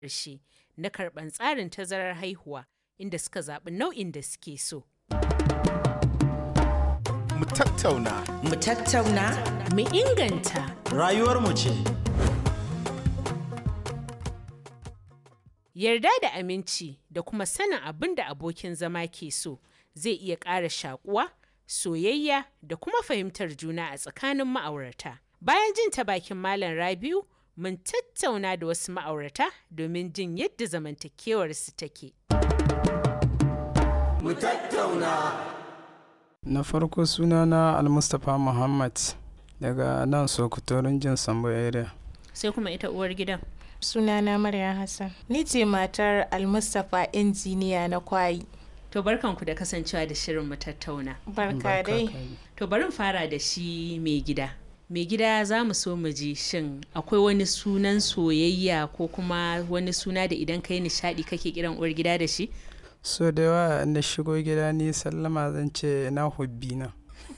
ƙarshe na karɓan tsarin tazarar haihuwa inda suka zaɓi nau'in da suke so. Mu tattauna. Mu tattauna. Mu inganta. Rayuwarmu ce. Yarda da aminci da kuma sanin abin da abokin zama ke so zai iya ƙara shakuwa, soyayya da kuma fahimtar juna a tsakanin ma'aurata. Bayan jin ta bakin Malam Rabiu, mun tattauna da wasu ma'aurata domin jin yadda zamantakewarsu take. Mu tattauna. Na farko sunana Almustapha Muhammad daga nan Sokoto jin Sambo area. Sai kuma ita uwar gidan. Sunana Maryam Hassan. Ni ce matar Almustapha injiniya na kwayi. To barkanku da kasancewa da shirin mu tattauna. Barka dai. To bari mu fara da shi mai gida. Mai gida za mu so mu ji shin akwai wani sunan soyayya ko kuma wani suna da idan ka yi nishaɗi kake kiran uwar gida da shi? So da yawa na shigo gida ni sallama zan ce na hubbi na.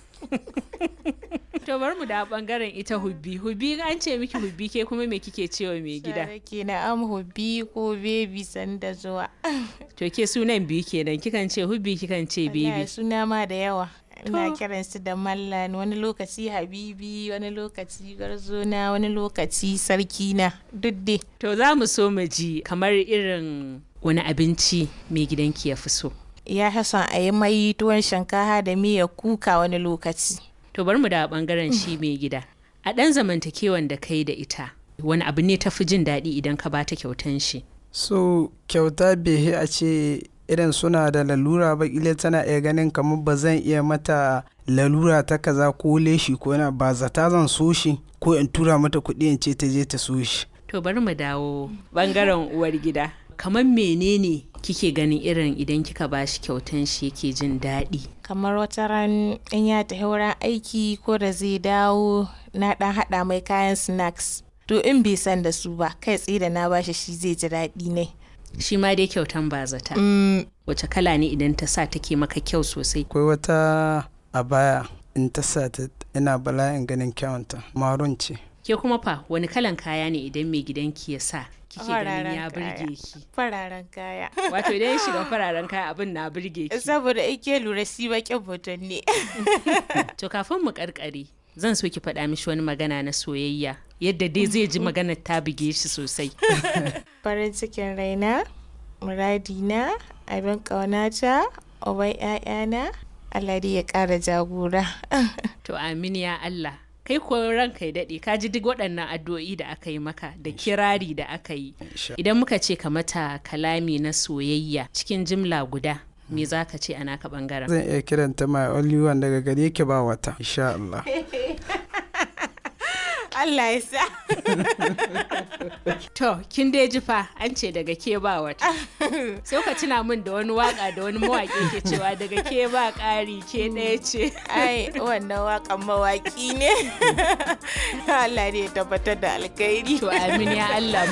To bari mu da bangaren ita hubbi. Hubbi an ce miki hubbi ke kuma me kike cewa mai gida? Ke na am hubbi ko bebi sanda zuwa. To ke sunan biyu kenan kikan ce hubbi kikan ce Wallahi bebi. suna ma da yawa. Ina kiran su da mallan wani lokaci habibi wani lokaci garzona wani lokaci sarkina duk dai. To za mu so mu ji kamar irin wani abinci mai gidanki ya fi so. Ya hasan a yi mai tuwon shinkafa da miyar kuka wani lokaci. To bari mu da bangaren shi mai gida. A ɗan zamantakewan da kai da ita, wani abu ne tafi jin daɗi idan ka bata kyautan shi. So kyauta behe a ce irin suna da lalura ba ile tana iya ganin kamar ba zan iya mata lalura ta kaza ko leshi ko yana ba zata zan so shi ko in tura mata kuɗi in ce ta je ta so shi. To bari mu dawo bangaren uwar gida. Kamar menene kike ganin irin idan kika bashi kyautan shi yake jin daɗi? kamar wata ran in ya tafi wurin aiki ko da zai dawo na dan hada mai kayan snacks to in bai san da su ba kai tsaye da na bashi shi zai ji daɗi ne Shi ma dai kyautan ba zata. Wace kala ne idan ta sa take maka kyau sosai? Akwai wata a baya in ta sa ta ina bala'in ganin kyawunta marun ce. Ke kuma fa wani kalan kaya ne idan mai gidanki ya sa kike ganin ya Fararen kaya. burge ki? fararen kaya Wato idan ya shiga fararen kaya abin na burge ki. saboda ike lura shi baƙin mutum ne To kafin mu karkare zan so ki faɗa mishi wani magana na soyayya yadda dai zai ji maganar ta buge shi sosai. farin cikin raina muradina abin ƙaunata uban 'ya'yana Allah dai ya ƙara jagora To amin ya Allah. Kai ko ranka ya daɗe ka ji duk waɗannan addu'o'i da aka yi maka da kirari da aka yi. Insha Idan muka ce ka mata kalami na soyayya cikin jimla guda me za ka ce a naka ɓangaren? Zan iya kiranta my only one daga gare ki ba wata. Insha Allah. Allah ya sa To, kin dai ji fa an ce daga ke ba wata. Sai ka tuna min da wani waka da wani mawaƙi ke cewa daga ke ba ƙari ke ɗaya ce. ai wannan waƙan mawaƙi ne Allah ne ya tabbatar da alkhairi To amin ya Allah